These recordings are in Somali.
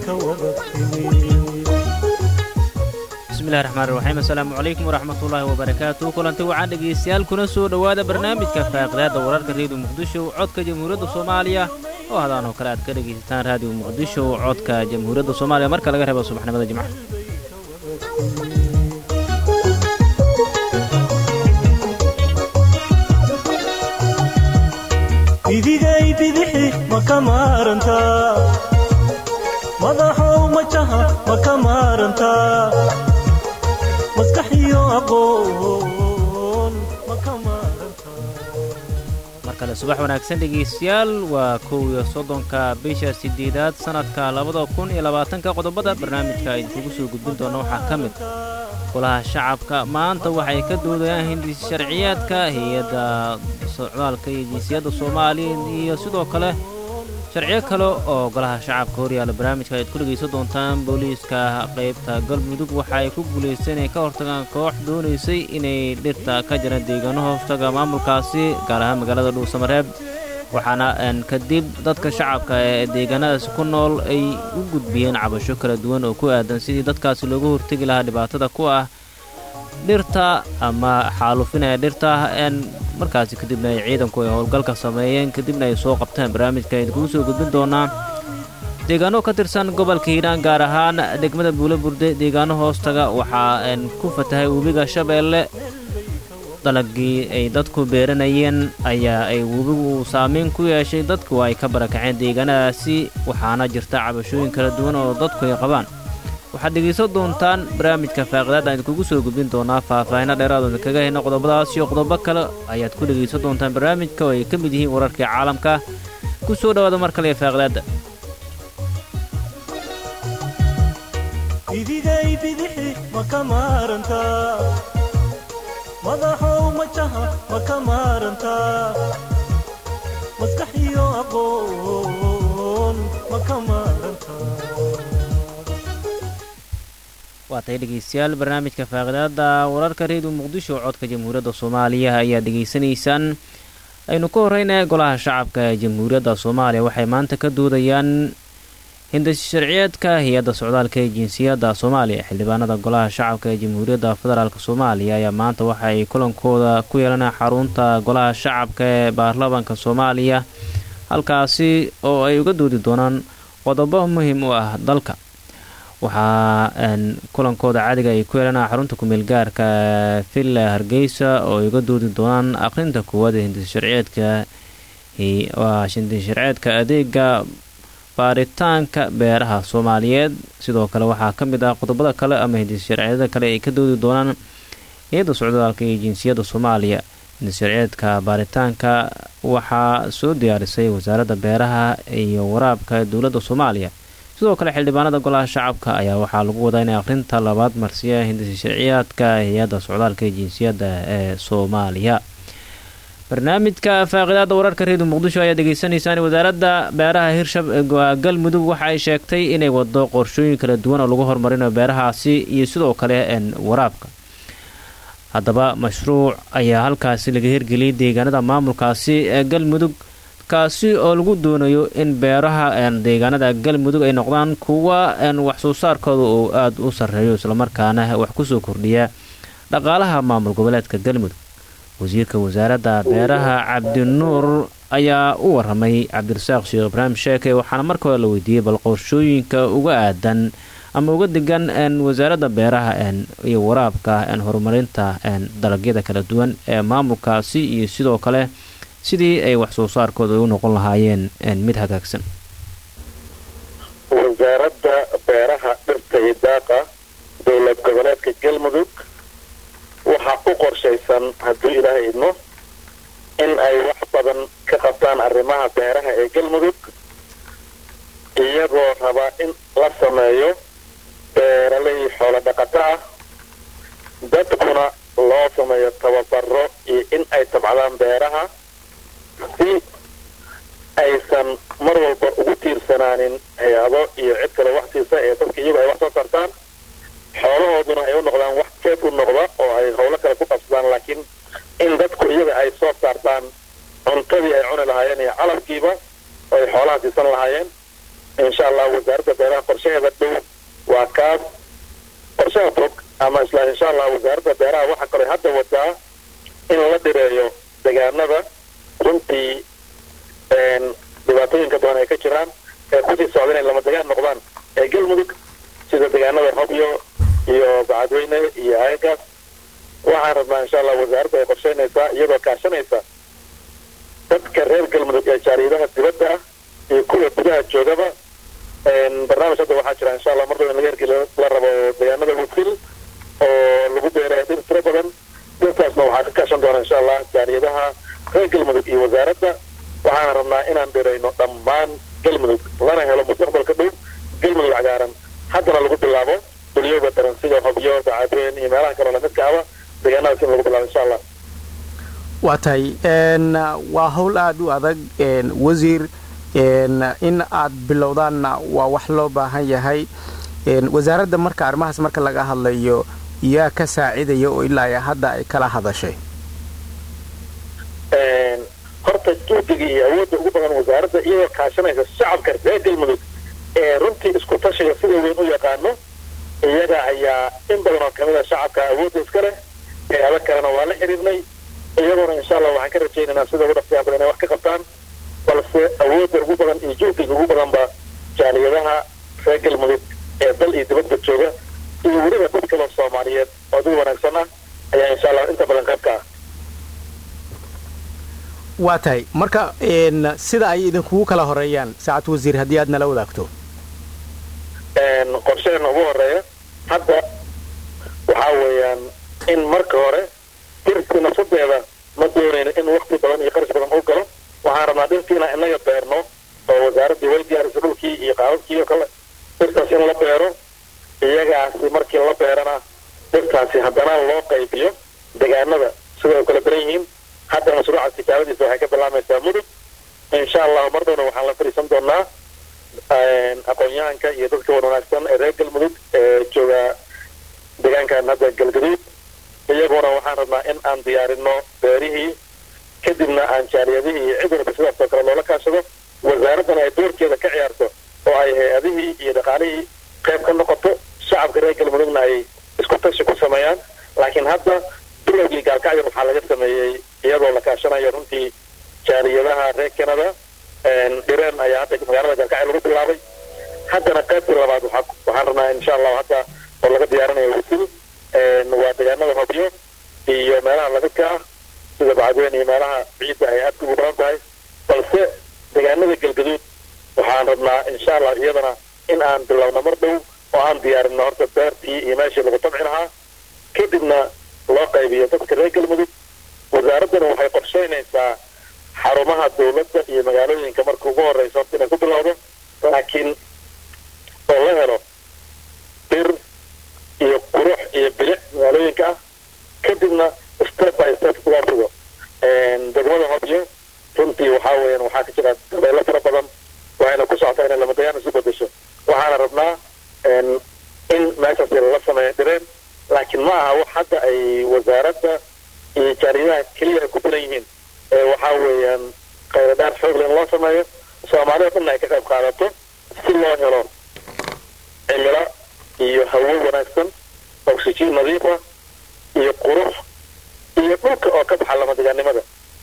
ka wada timi bismillahi raxmaan raxiim assalaamu calaykum waraxmatullaahi wabarakaatu kulanti waxaan dhegaystayaal kuna soo dhowaada barnaamijka faaqidaadda wararka reediyo muqdisho codka jamhuuriyadda soomaaliya oo hadaan oo kale aad ka dhegaysataan raadiyo muqdisho codka jamhuuriyadda soomaaliya marka laga reebo subaxnimada jimcaha idigay bidixi ma ka maarantaa madaxow majaha ma ka maarantaa maskax iyo aqoon ma ka maarantaa mar kale subax wanaagsan dhegaystayaal waa kow iyo soddonka bisha siddeedaad sannadka labada kun iyo labaatanka qodobada barnaamijka idinkugu soo gudbin doona waxaa ka mid golaha shacabka maanta waxay ka doodayaan hindis sharciyaadka hay-adda socdaalka iyo jinsiyadda soomaaliya iyo sidoo kale sharciyo kale oo golaha shacabka horyaala barnaamijka ayaad ku dhegaysan doontaan booliiska qaybta galmudug waxa ay ku guulaysteen inay ka hortagaan koox doonaysay inay dhirta ka jiraan deegaano hoostaga maamulkaasi gaar ahaan magaalada dhuusamareeb waxaana kadib dadka shacabka ee deegaanadaasi ku nool ay u gudbiyeen cabasho kala duwan oo ku aadan sidii dadkaasi looga hortegi lahaa dhibaatada ku ah dhirta ama xaalufinaya dhirta markaasi kadibna ay ciidanku ay howlgalka sameeyeen kadibna ay soo qabteen barnaamijka idinkugu soo gudbin doonaa deegaano ka tirsan gobolka hiiraan gaar ahaan degmada buulo burde deegaano hoostaga waxaa ku fatahay webiga shabeelle dalagii ay dadku beeranayeen ayaa ay webigu saameyn ku yeeshay dadku ay ka barakaceen deegaanadaasi waxaana jirta cabashooyin kala duwan oo dadku ay qabaan waxaad dhegaysan doontaan barnaamijka faaqidaadda aan idinkugu soo gudbin doonaa faahfaahino dheeraadooda kaga hayna qodobadaas iyo qodobo kale ayaad ku dhegaysan doontaan barnaamijka oo ay ka mid yihiin wararkii caalamka ku soo dhowaada mar kale ee faaqidaadda idigay bidixi ma ka maarantaa madaxow majaha ma ka maarantaa maskax iyo aqoon ma ka maarantaa waa tahay dhegaystayaal barnaamijka faaqidaadda wararka reediyo muqdisho codka jamhuuriyadda soomaaliya ayaa dhegaysanaysaan aynu ka horreynaya golaha shacabka ee jamhuuriyadda soomaaliya waxay maanta ka doodayaan hindis sharciyeedka hay-adda socdaalka ee jinsiyadda soomaaliya xildhibaanada golaha shacabka ee jamhuuriyadda federaalk soomaaliya ayaa maanta waxa ay kulankooda ku yeelanaa xarunta golaha shacabka ee baarlamaanka soomaaliya halkaasi oo ay uga doodi doonaan qodobo muhiim u ah dalka waxaa kulankooda caadiga ay ku yeelanaa xarunta kumeel gaarka villa hargeysa oo ay uga doodi doonaan aqrinta koowaad ee hindis sharciyeedka hindis sharciyeedka adeega baaritaanka beeraha soomaaliyeed sidoo kale waxaa ka mid ah qodobada kale ama hindis sharciyada kale ay ka doodi doonaan hay-adda socdaalka iyo jinsiyadda soomaaliya hindis sharciyeedka baaritaanka waxaa soo diyaarisay wasaaradda beeraha iyo waraabka dowladda soomaaliya sidoo kale xildhibaanada golaha shacabka ayaa waxaa lagu wadaa inay akhrinta labaad marsiya hindis sharciyaadka hay-adda socdaalka iyo jinsiyadda ee soomaaliya barnaamijka faaqidaada wararka reediyo muqdisho ayaa degeysanaysaan wasaaradda beeraha hirshab galmudug waxa ay sheegtay inay wado qorshooyin kala duwan oo lagu horumarinayo beerahaasi iyo sidoo kale waraabka haddaba mashruuc ayaa halkaasi laga hirgeliyay deegaanada maamulkaasi ee galmudug kaasi oo lagu doonayo in beeraha deegaanada galmudug ay noqdaan kuwa wax soo saarkooda uu aada u sarreeyo islamarkaana wax kusoo kordhiya dhaqaalaha maamul goboleedka galmudug wasiirka wasaaradda beeraha cabdinuur ayaa u waramay cabdirasaaq sheekh ibraahim sheeke waxaana marka hore la weydiiyey bal qorshooyinka uga aadan ama uga degan wasaaradda beeraha iyo waraabka horumarinta dalagyada kala duwan ee maamulkaasi iyo sidoo kale sidii ay wax soo saarkooda u noqon lahaayeen mid hagaagsan wasaaradda beeraha dhirta iyo daaqa dowlad goboleedka galmudug waxaa u qorshaysan hadduu ilaahay idmo in ay wax badan ka qabtaan arrimaha beeraha ee galmudug iyagoo rabaa in la sameeyo beeralay xoolo dhaqato ah dadkuna loo sameeyo tababaro iyo in ay tabcadaan beeraha si aysan mar walba ugu tiirsanaanin hay-ado iyo cid kale wax siisa ee dadka iyagu ay wax soo tartaan xoolahooduna ay u noqdaan wax keed u noqda oo ay howlo kale ku qabsadaan laakiin in dadku iyaga ay soo saartaan cuntadii ay cuni lahaayeen iyo calabkiiba oo ay xoolaha siisan lahaayeen insha allah wasaaradda beeraha qorshaheeda dhow waa kaas qorshaha fog ama isla insha allah wasaaradda beeraha waxaa kaloo hadda wadaa in la dhireeyo deegaanada runtii dhibaatooyinka badan ay ka jiraan ee kusii socda inay lama degaan noqdaan ee galmudug sida deegaanada hobyo iyo bacadweyne iyo haygaas waxaan rabnaa insha allah wasaaradda ay qorsheynaysaa iyadoo kaashanaysa dadka reer galmudug ee jaariyadaha dibadda ah iyo kuwa gudaha joogaba barnaamij hadda waxaa jira insha allah mar dhow in laga hergeli la rabo deegaanada wudfil oo lagu beeraya dhir tiro badan dhirtaasna waxaa ka kaashan doona insha allah jaariyadaha reer galmudug iyo wasaaradda waxaan rabnaa inaan dhirayno dhammaan galmudug lana helo mustaqbalka dhow galmudug cagaaran haddana lagu bilaabo dulyooga daran sida hobyo bacadweyn iyo meelaha kaloo lamidka aba deegaanadaas in lagu bilaabo insha allah waa tahay waa howl aada u adag wasiir in aad bilowdaanna waa wax loo baahan yahay wasaaradda marka arrimahaas marka laga hadlayo yaa ka saacidaya oo ilaa hadda ay kala hadashay horta juhdiga iyo awoodda ugu badan wasaaradda iyadoo kaashanaysa shacabka reer galmudug ee runtii isku tashiga sida weyn u yaqaano iyaga ayaa in badan oo kamid a shacabka awoodda iska leh ee adag kalena waa la xiriirnay iyagoona insha allah waxaan ka rajaynaynaa sida ugu dhaqsiyaa badan inay wax ka qabtaan balse awoodda ugu badan iyo juhdiga ugu badanba jaaliyadaha reer galmudug ee dal iyo dibadda jooga iyo weliba dad kaloo soomaaliyeed oo dad wanaagsan ah ayaa insha allah inta badan qayb ka ah waa tahay marka sida ay idinkugu kala horeeyaan saacad wasiir haddii aad nala wadaagto qorsheena ugu horeeya hadda waxaa weeyaan in marka hore dirtii nafsadeeda ma doonayno in wakti badan iyo qarash badan u galo waxaan rabnaa dhirtiina inaga beerno oo wasaaraddii way diyaarisa dhulkii iyo qaababkii oo kale dhirtaas in la beero iyagaasi markii la beerana dhirtaasi haddana loo qaybiyo deegaanada sida ay kala daran yihiin hadda mashruuca tijaabadiisa waxay ka bilaamaysaa mudug insha allahu mar dhowna waxaan la fadhiisan doonaa aqoon-yahanka iyo dadka wan wanaagsan ee reer galmudug ee jooga deegaankan hadda galgaduud iyaguna waxaan rabnaa in aan diyaarino beerihii kadibna aan jaaliyadihii iyo cid walba sidaas oo kale loola kaashado wasaaraddana ay doorkeeda ka ciyaarto oo ay hay-adihii iyo dhaqaalihii qayb ka noqoto shacabka reer galmudugna ay isku tashi ku sameeyaan laakiin hadda bilowgii gaalkacyo waxaa laga sameeyey iyadoo la kaashanayo runtii jaaliyadaha reer canada dhireen ayaa hadda magaalada gaalkacyo lagu bilaabay haddana qaybtii labaad waxaan rabnaa insha allahu hadda oo laga diyaarinayo wasil waa deegaanada hobyo iyo meelaha lamidka ah sida bacadweyn iyo meelaha ciidda ay aadka ugu badan tahay balse deegaanada galgaduud waxaan rabnaa insha allah iyadana in aan bilowno mar dhow oo aan diyaarino horta beertii iyo meeshii lagu tabci lahaa kadibna loo qaybiyo dadka reer galmudug wasaaraddana waxay qorsheynaysaa xarumaha dawladda iyo magaalooyinka marka ugu horeysa horta inay ku bilowdo laakiin oo la helo dhir iyo qurux iyo bilic magaalooyinka ah kadibna step by step loo sugo degmada hobyo runtii waxaa weeyaan waxaa ka jira dabeelo fara badan waxayna ku socotaa inay lamadayaan isu bedesho waxaana rabnaa in meeshaas la sameeyo dhireen laakiin ma aha wax hadda ay wasaaradda iyo jaariyadaha keliya ay ku filan yihiin ee waxaa weeyaan khayradhaar xoogle in loo sameeyo soomaalida dhanna ay ka qayb qaadato si loo helo cimilo iyo hawo wanaagsan oxygen nadiifa iyo qurux iyo dhulka oo ka baxa lamadegaannimada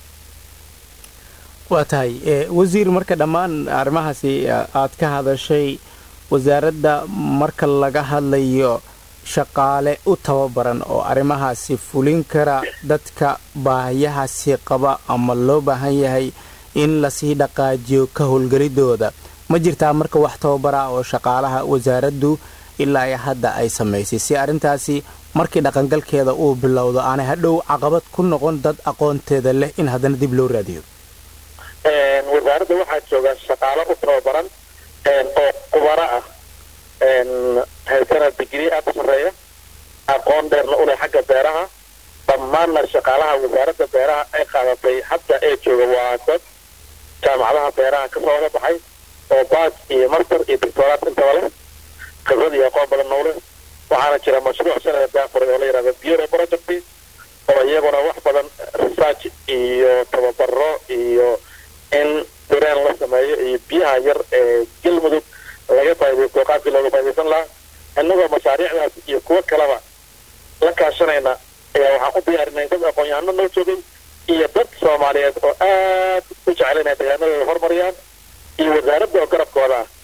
waa tahay wasiir marka dhammaan arrimahaasi aad ka hadashay wasaaradda marka laga hadlayo shaqaale u tababaran oo arrimahaasi fulin kara dadka baahiyahaasi qaba ama loo baahan yahay in lasii dhaqaajiyo ka howlgelidooda ma jirtaa marka wax tababara oo shaqaalaha wasaaraddu ilaa ay hadda ay samaysay si arrintaasi markii dhaqangalkeeda uu bilowdo aanay hadhow caqabad ku noqon dad aqoonteeda leh in haddana dib loo raadiyo wasaaradda waxaa jooga shaqaalo u tababaran oo qubaro ah haysana digrii aada u sarreeya aqoon dheerna u leh xagga beeraha dhammaanna shaqaalaha wasaaradda beeraha ay qaadatay hadda ee jooga waa dad jaamacadaha beeraha ka soo wada baxay oo baaj iyo master iyo doctoraat intaba leh khibrad iyo aqoon badanna u leh waxaana jira mashruuc sanada daafuray oo la yidhahda bureau project oo iyaguna wax badan research iyo tababaro iyo in direen la sameeyo iyo biyaha yar ee galmudug laga faaidaysto qaabkii looga faa'idaysan lahaa innagoo mashaariicdaas iyo kuwo kaleba la kaashanayna ayaa waxaan u diyaarinay dad aqoon-yahano noo joogay iyo dad soomaaliyeed oo aad u jecel inay deegaanadooda horumariyaan iyo wasaaradda oo garabkooda ah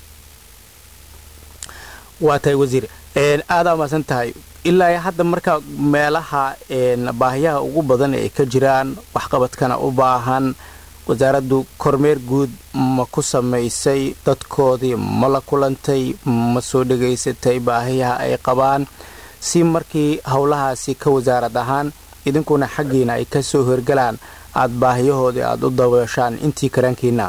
waa tahay wasiir aadaa umaasan tahay ilaa hadda marka meelaha baahiyaha ugu badan ay ka jiraan waxqabadkana u baahan wasaaraddu kormeer guud ma ku samaysay dadkoodii ma la kulantay ma soo dhegaysatay baahiyaha ay qabaan si markii howlahaasi ka wasaarad ahaan idinkuna xaggiina ay ka soo horgalaan aada baahiyahoodii aada u dabeeshaan intii karaankiina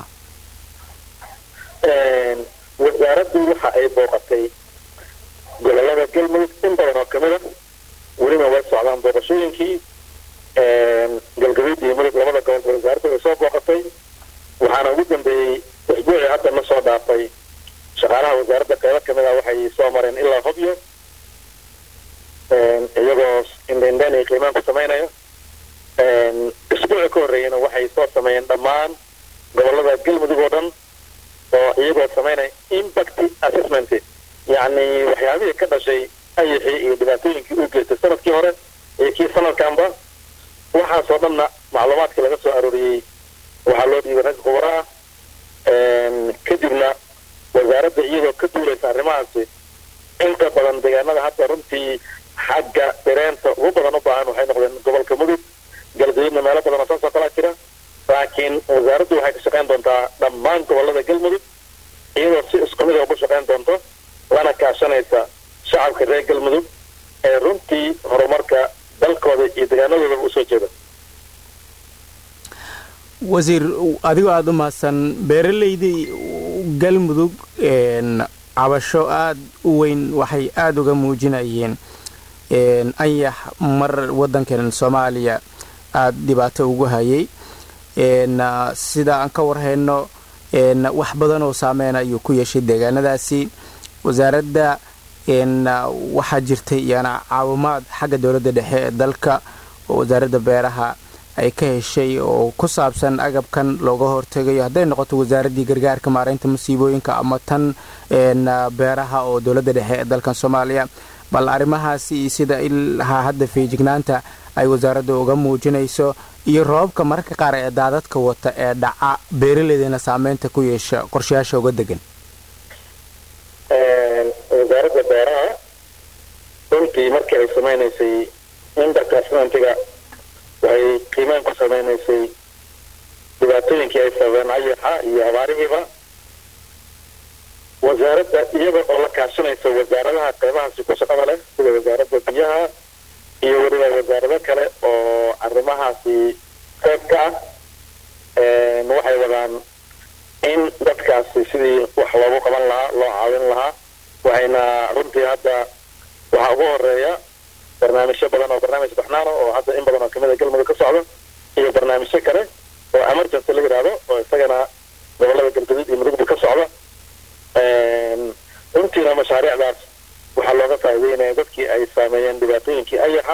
wasaaraddu waxa ay booqatay gobolada galmudug in badan oo kamid a weliba way socdaan booqashooyinkii galgaduud iyo mudug labada gobol wasaaradda way soo booqatay waxaana ugu dambeeyey usbuucii hadda na soo dhaafay shaqaalaha wasaaradda qeybo kamid a waxay soo mareen ilaa hobyo iyagoo indhendhen iyo qiimaan ku samaynayo isbuuci ka horreeyana waxay soo sameeyeen dhammaan gobolada galmudug oo dhan oo iyagoo samaynaya impact assessment yacni waxyaabihii ka dhashay ayixii iyo dhibaatooyinkii uu geystay sanadkii hore iyo kii sanadkanba waxaasoo dhanna macluumaadkii laga soo arooriyey waxaa loo dhiibay ragga khubaro ah kadibna wasaaradda iyadoo ka duulaysa arrimahaasi inta badan deegaanada hadda runtii xagga dareenta ugu badan u baahan waxay noqdeen gobolka mudug galgaduudna meelo badan oo saasoo kalaa jira laakiin wasaaraddu waxay ka shaqayn doontaa dhammaan gobolada galmudug iyadoo si isku mid a ugu shaqayn doonto lana kaashanaysa shacabka reer galmudug ee runtii horumarka dalkooda iyo deegaanadoodaba usoo jeeda wasiir adigoo aada u mahadsan beeralaydii galmudug cabasho aada u weyn waxay aada uga muujinayeen anyax mar waddankan soomaaliya aada dhibaato ugu hayay sida aan ka warhayno wax badan oo saameyn ayuu ku yeeshay deegaanadaasi wasaaradda waxaa jirtay iyana caawimaad xagga dowladda dhexe ee dalka oo wasaaradda beeraha ay ka heshay oo ku saabsan agabkan looga hortegayo hadday noqoto wasaaraddii gargaarka maaraynta masiibooyinka ama tan beeraha oo dowladda dhexe ee dalkan soomaaliya bal arrimahaasi sida ilhaa hadda feejignaanta ay wasaaradda uga muujinayso iyo roobabka mararka qaar ee daadadka wata ee dhaca beeraleydana saameynta ku yeesha qorshayaasha uga degan wasaaradda beeraha runtii markii ay samaynaysay impact assessmentiga waxay qiimeyn ku samaynaysay dhibaatooyinkii ay sababeen ayaxa iyo abaarihiiba wasaaradda iyada oo la kaashanaysa wasaaradaha qeybahaasi ku shaqada leh sida wasaaradda biyaha iyo weliba wasaarado kale oo arrimahaasi qeyb ka ah waxay wadaan in dadkaasi sidii wax loogu qaban lahaa loo caawin lahaa waxayna runtii hadda waxaa ugu horeeya barnaamijyo badan oo barnaamij baxnaano oo hadda in badan oo kamid a galmudug ka socda iyo barnaamijyo kale oo emergency la yidhaahdo oo isagana gobolada galgaduud iyo mudugba ka socda runtiina mashaariicdaas waxaa looga faa'iideynaya dadkii ay saameeyeen dhibaatooyinkii ayaxa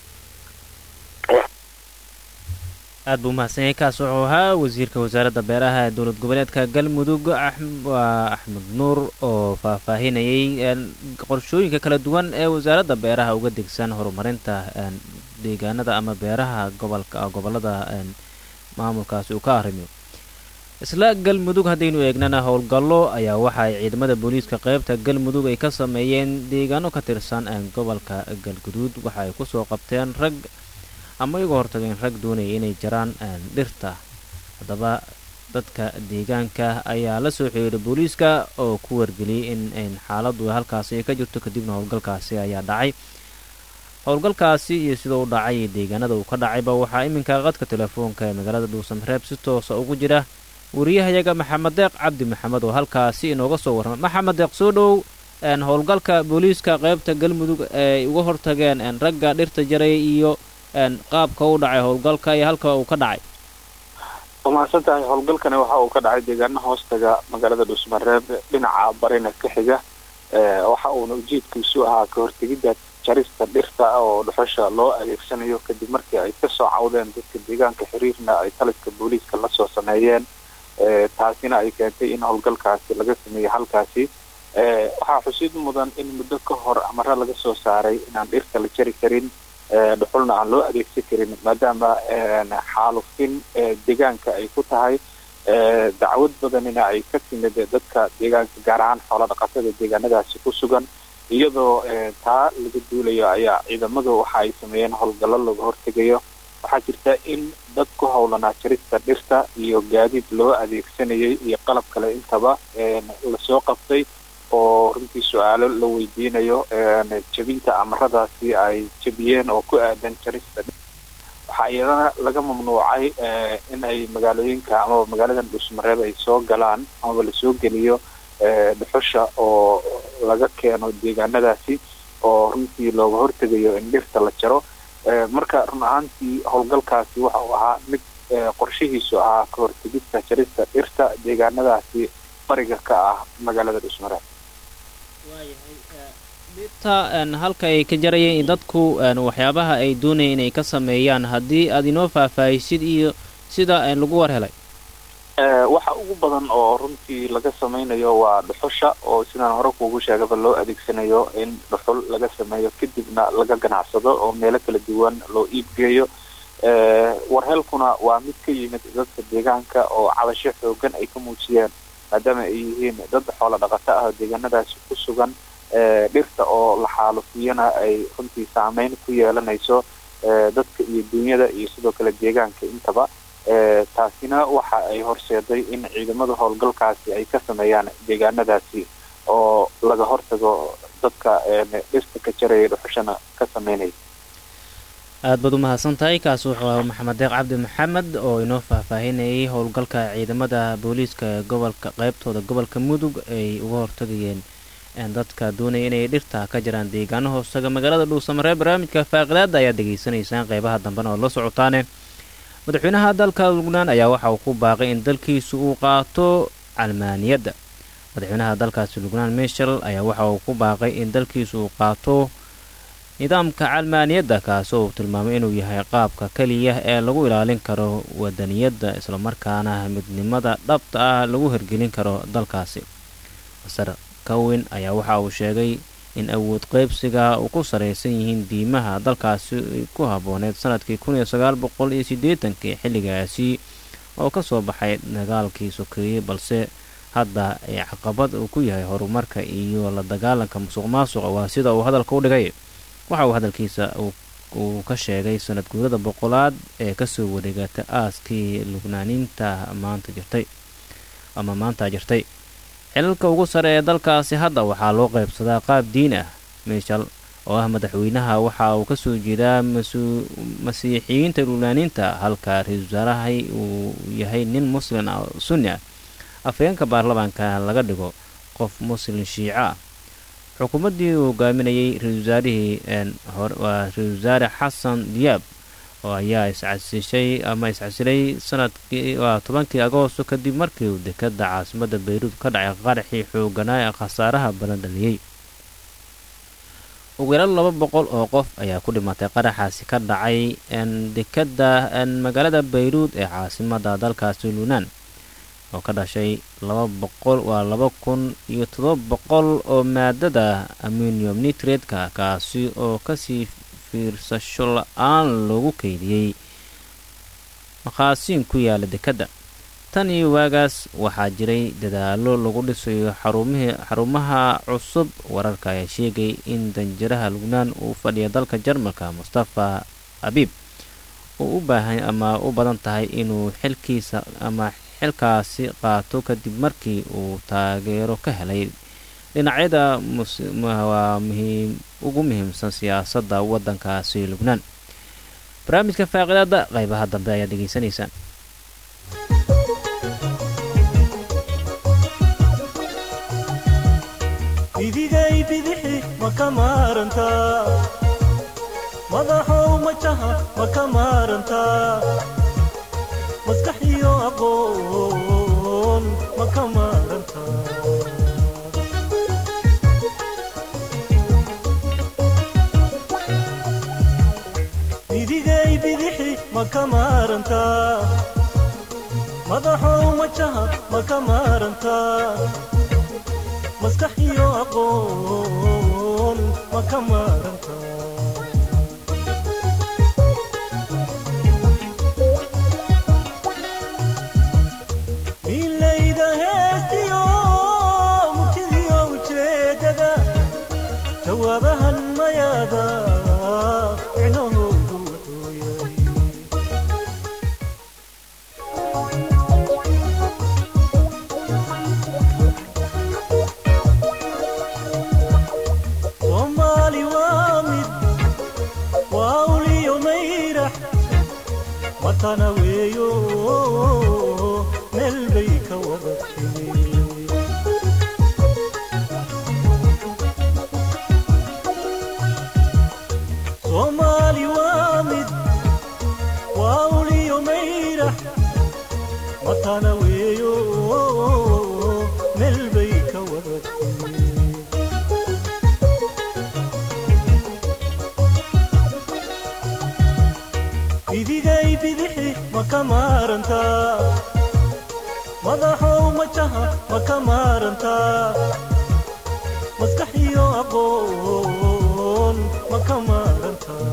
aad buu umahadsan yahay kaas wuxuu ahaa wasiirka wasaaradda beeraha ee dowlad goboleedka galmudug waa axmed nuur oo faahfaahinayay qorshooyinka kala duwan ee wasaaradda beeraha uga degsan horumarinta deegaanada ama beeraha gobolka gobolada maamulkaasi uu ka arrimiyo isla galmudug haddaynu eegnana howlgallo ayaa waxa ay ciidamada booliiska qeybta galmudug ay ka sameeyeen deegaano ka tirsan gobolka galguduud waxa ay kusoo qabteen rag ama iga hortageen rag doonaya inay jaraan dhirta haddaba dadka deegaanka ayaa la soo xiriiray booliiska oo ku wargeliyay in xaaladu halkaasi ka jirto kadibna howlgalkaasi ayaa dhacay howlgalkaasi iyo sida u dhacay deegaanada uu ka dhacayba waxaa iminka qadka telefoonka ee magaalada dhuusamareeb si toosa ugu jira wariyahayaga maxamed deeq cabdi maxamed oo halkaasi inooga soo warrama maxamed deeq soo dhow howlgalka booliiska qeybta galmudug ay uga hortageen ragga dhirta jaray iyo qaabka u dhacay howlgalka iyo halka uu ka dhacay waa mahadsan tahay howlgalkani waxa uu ka dhacay deegaana hoostaga magaalada dhuusmareeb dhinaca barina ka xiga waxa uuna ujeedkiisu ahaa ka hortegidda jarista dhirta oo dhuxusha loo adeegsanayo kadib markii ay kasoo cawdeen dadka deegaanka xiriirna ay taliska booliiska lasoo sameeyeen taasina ay keentay in howlgalkaasi laga sameeyo halkaasi waxaa xusid mudan in muddo ka hor amare laga soo saaray inaan dhirta la jari karin dhuxulna aan loo adeegsan karin maadaama xaalufin deegaanka ay ku tahay dacwad badanina ay ka timid dadka deegaanka gaar ahaan xoola dhaqatada deegaanadaasi ku sugan iyadoo taa laga duulayo ayaa ciidamadu waxa ay sameeyeen howlgallo laga hortegayo waxaa jirta in dad ku howlanaa jarista dhirta iyo gaadiid loo adeegsanayay iyo qalab kale intaba lasoo qabtay oo runtii su-aalo la weydiinayo jebinta amaradaasi ay jebiyeen oo ku aadan jarista waxaa iyadana laga mamnuucay in ay magaalooyinka amaba magaaladan dhuusmareeb ay soo galaan amaba lasoo geliyo dhuxusha oo laga keeno deegaanadaasi oo runtii looga hortegayo in dhirta la jaro marka run ahaantii howlgalkaasi waxa uu ahaa mid qorshihiisu ahaa ka hortegista jarista dhirta deegaanadaasi bariga ka ah magaalada dhuusmareeb dhirta halka ay ka jarayeen dadku waxyaabaha ay doonayeen inay ka sameeyaan haddii aad inoo faahfaahisid iyo sida lagu war helay waxa ugu badan oo runtii laga sameynayo waa dhuxusha oo sidaan hore kuugu sheegaba loo adeegsanayo in dhuxul laga sameeyo kadibna laga ganacsado oo meelo kala duwan loo iibgeeyo warhelkuna waa mid ka yimid dadka deegaanka oo cabasho xoogan ay ka muujiyeen maadaama ay yihiin dad xoola dhaqato ah oo deegaanadaasi ku sugan dhirta oo la xaalufiyana ay runtii saameyn ku yeelanayso dadka iyo dunyada iyo sidoo kale deegaanka intaba taasina waxa ay horseeday in ciidamada howlgalkaasi ay ka sameeyaan deegaanadaasi oo laga hortago dadka dhirta ka jaraya dhuxushana ka sameynaya aad baad u mahadsan tahay kaas wuxuu ahaa maxamed deeq cabdi maxamed oo inoo faahfaahinayay howlgalka ciidamada booliiska gobolka qeybtooda gobolka mudug ay uga hortagayeen dadka doonaya inay dhirta ka jiraan deegaano hoostaga magaalada dhuusamaree barnaamijka faaqidaada ayaad degeysanaysaan qeybaha dambena oo la socotaane madaxweynaha dalka lubnaan ayaa waxa uu ku baaqay in dalkiisu uu qaato calmaaniyadda madaxweynaha dalkaasi lubnaan mishel ayaa waxa uu ku baaqay in dalkiisu uu qaato nidaamka calmaaniyadda kaasoo uu tilmaamay inuu yahay qaabka keliya ee lagu ilaalin karo wadaniyadda islamarkaana midnimada dhabta ah lagu hirgelin karo dalkaasi masar kawin ayaa waxa uu sheegay in awood qeybsiga uu ku saraysan yihiin diimaha dalkaasi ku habbooneed sanadkii kun iyo sagaal boqol iyo siddeetankii xilligaasi oo ka soo baxay dagaalkii sokeeyey balse hadda ay caqabad uu ku yahay horumarka iyo la dagaalanka musuq maasuqa waa sida uu hadalka u dhigay waxa uu hadalkiisa uu ka sheegay sanad guurada boqolaad ee kasoo wareegata aaskii lubnaaniinta maanta jirtay ama maanta jirtay xilalka ugu sare ee dalkaasi hadda waxaa loo qaybsadaa qaab diin ah miishal oo ah madaxweynaha waxa uu kasoo jeedaa masiixiyiinta lubnaaniinta halka ra-iisul wasaarahay uu yahay nin muslin sunni ah afhayeenka baarlamaanka laga dhigo qof muslin shiico ah xukuumaddii uu hogaaminayay ra-isul wasaarihii waa ra-isul wasaare xasan diyaab oo ayaa iscasishay ama iscasilay sanadkii waa tobankii agoosto kadib markii uu dekada caasimadda bayruud ka dhacay qaraxii xooganaa ee khasaaraha badan dhaliyey ugu yaraan laba boqol oo qof ayaa ku dhimatay qaraxaasi ka dhacay dekada magaalada bayruud ee caasimadda dalkaasi luunaan oo ka dhashay laba boqol waa laba kun iyo todoba boqol oo maadada ammunium nitreedka kaasi oo kasii fiirsasho la-aan loogu keydiyey maqaasiin ku yaala dekadda tan iyo waagaas waxaa jiray dadaalo lagu dhisayo xarumaha cusub wararka ayaa sheegay in danjiraha lubnaan uu fadhiya dalka jarmalka mustafa abiib uu u baahan ama u badan tahay inuu xilkiisa ama xilkaasi qaato kadib markii uu taageero ka helay dhinacyada waa muhiim ugu muhiimsan siyaasadda waddankaasi lubnaan barnaamijka faaqidaada qaybaha dambe ayaad dhegeysanaysaan idigay bidixi ma ka maarantaa madaxow majaha ma ka maarantaa maskax iyo aqoon ma ka maarantaa idigay bidixi ma ka maarantaa madaxow majaha ma ka maarantaa maskax iyo aqoon ma ka maarantaa milayda heestiyo murtidiyo ujeedada jawaabahan mayaada micnahoodu wuxuu yahay soomaali waa mid waa uliyo mayrax matana weeyo meel bay ka wada timi soomaali waa mid waa uliyo mayrax matana weeyo meel bay ka wada timi bidigay bidixi ma ka maarantaa madaxow majaha ma ka maarantaa maskax iyo aqoon ma ka maarantaa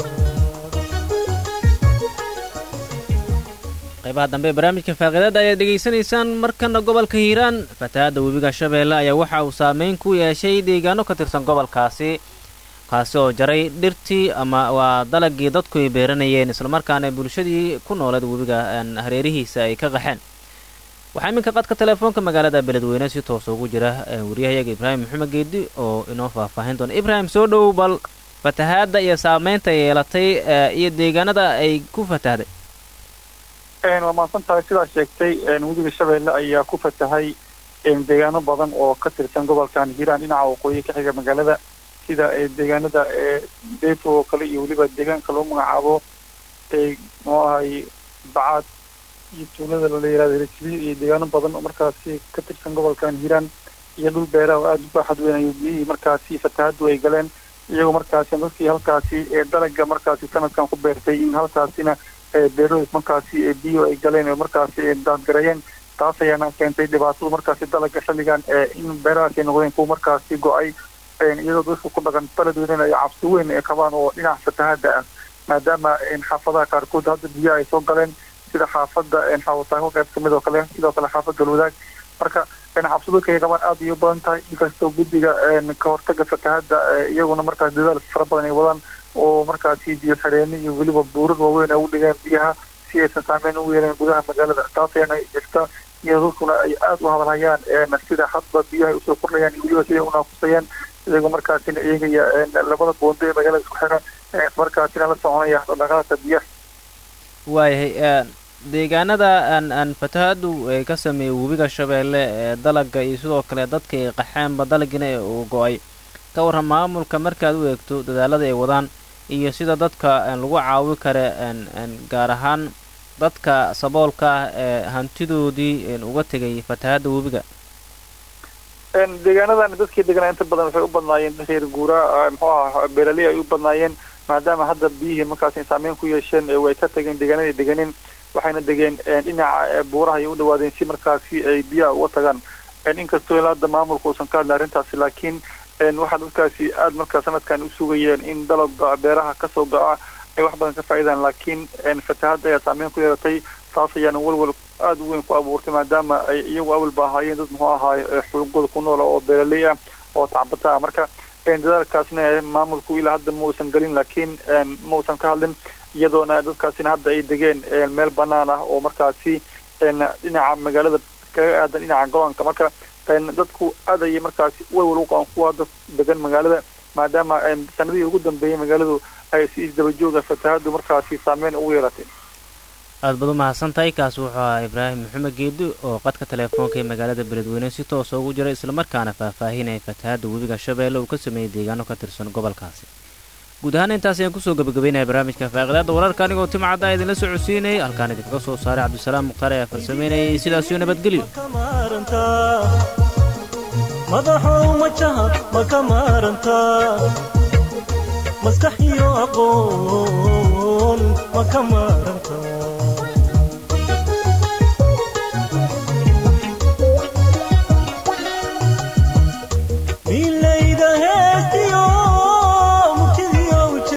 qaybaha dambe ee barnaamijka faaqiidada ayaad dhegaysanaysaan markana gobolka hiiraan fatahaadda webiga shabeelle ayaa waxa uu saameyn ku yeeshay deegaano ka tirsan gobolkaasi kaasi oo jaray dhirtii ama waa dalagii dadku ay beeranayeen islamarkaana bulshadii ku nooleed webiga hareerihiisa ay ka qaxeen waxaa iminka qadka telefoonka magaalada beledweyne si toos ugu jira wariyahayaga ibraahim maxamed geedi oo inoo faahfaahin doona ibraahim soo dhowow bal fatahaadda iyo saameynta yeelatay iyo deegaanada ay ku fatahday waa mahadsan tahay sidaa sheegtay webiga shabeelle ayaa ku fatahay deegaano badan oo ka tirsan gobolkan hiiraan dhinaca waqooyi ka xiga magaalada sida deegaanada deefo oo kale iyo weliba deegaanka loo magacaabo muxuu ahay bacaad iyo tuulada la yihahdo helejiliyo iyo deegaano badan oo markaasi ka tirsan gobolkan hiiraan iyo dhul beeraha oo aada u baaxad weyn ayuu biyihii markaasi fatahaddu ay galeen iyagoo markaasi dadkii halkaasi dalaga markaasi sanadkan ku beertay in halkaasina beerahooda markaasi biyo ay galeen oo markaasi daadgareeyeen taas ayaana keentay dhibaatadu markaasi dalaga xilligan in beerahaas ay noqdeen kuwa markaasi go-ay iyadoo dadka ku dhaqan beledweynena ay cabsi weyn ay qabaan oo dhinaca fatahaada ah maadaama xaafadaha qaarkood hadda biyo ay soo galeen sida xaafada xaawataanko qayb kamid oo kale sidoo kale xaafad galwadaag marka cabsi dadka ay qabaan aada iyo badan tahay inkastoo guddiga ka hortaga fatahada iyaguna markaas dadaal fara badan ay wadaan oo markaasi biyo xidheeni iyo weliba buurar waaweyn ay u dhigeen biyaha si aysan saameyn ugu yeeleen gudaha magaalada taas ayaana jirta iyadoo dadkuna ay aada u hadalhayaan sida hadba biyaha usoo kordhayaan iyo weliba siday unaaqusayaan iyagoo markaasina eegaya labada boondo ee magaalada isku xiran markaasina la soconaya dhaqdhaqaaqa biyaha waayahay deegaanada aan aan fatahaadu ay ka sameeyey webiga shabeelle ee dalaga iyo sidoo kale dadka ay qaxeenba dalagina uu go-ay ka warran maamulka markaad u eegto dadaalada ay wadaan iyo sida dadka lagu caawi kara gaar ahaan dadka saboolka ah ee hantidoodii uga tegay fatahadda webiga deegaanadan dadkii deganaa inta badan waxay u badnaayeen reer guuraa muxuu aha beeraley ay u badnaayeen maadaama hadda biyihii markaasi saameyn ku yeesheen way ka tageen deegaanadii deganeen waxayna degeen dhinaca buuraha ay u dhawaadeen si markaasi ay biyaha uga tagaan inkastoo ilaa hadda maamulka uusan ka hadlin arrintaasi laakiin waxaa dadkaasi aada markaa sanadkan u sugayeen in dalabga beeraha kasoo go-a ay wax badan ka faa'iidaan laakiin fatahadda ayaa saameyn ku yeelatay taas ayaana walwal aada u weyn ku abuurtay maadaama ay iyagu awalba ahaayeen dad muxuu ahaay xulugooda ku noola oo beeraley ah oo tacbata ah marka dadaalkaasna maamulku ilaa hadda ma uusan gelin laakiin ma uusan ka hadlin iyadoona dadkaasina hadda ay degeen meel banaan ah oo markaasi dhinaca magaalada kaga aadan dhinaca go-aanka marka dadku aad ayay markaasi walwal u qaban kuwa dad degan magaalada maadaama sanadihii ugu dambeeyey magaaladu ay si isdabajooga fatahadu markaasi saameyn ugu yeelatay aad baad u mahadsan tahay kaas wuxuu ahaa ibraahim maxamed geedi oo qadka teleefoonka ee magaalada beledweyne si toosa ugu jira islamarkaana faahfaahinaya fatahadda webiga shabeelle uu ka sameeyey deegaano ka tirsan gobolkaasi guud ahaan intaas ayaan kusoo gabagabeynaya barnaamijka faaqidaadda wararka anigoo timcadda idinla socodsiinayay halkaan idinkaga soo saaray cabdisalaam mukhtaar ayaa farsameynayay sidaasiyo nabadgelyo madaxow majaha ma ka maarantaa maskax iyo aqoon ma ka maaran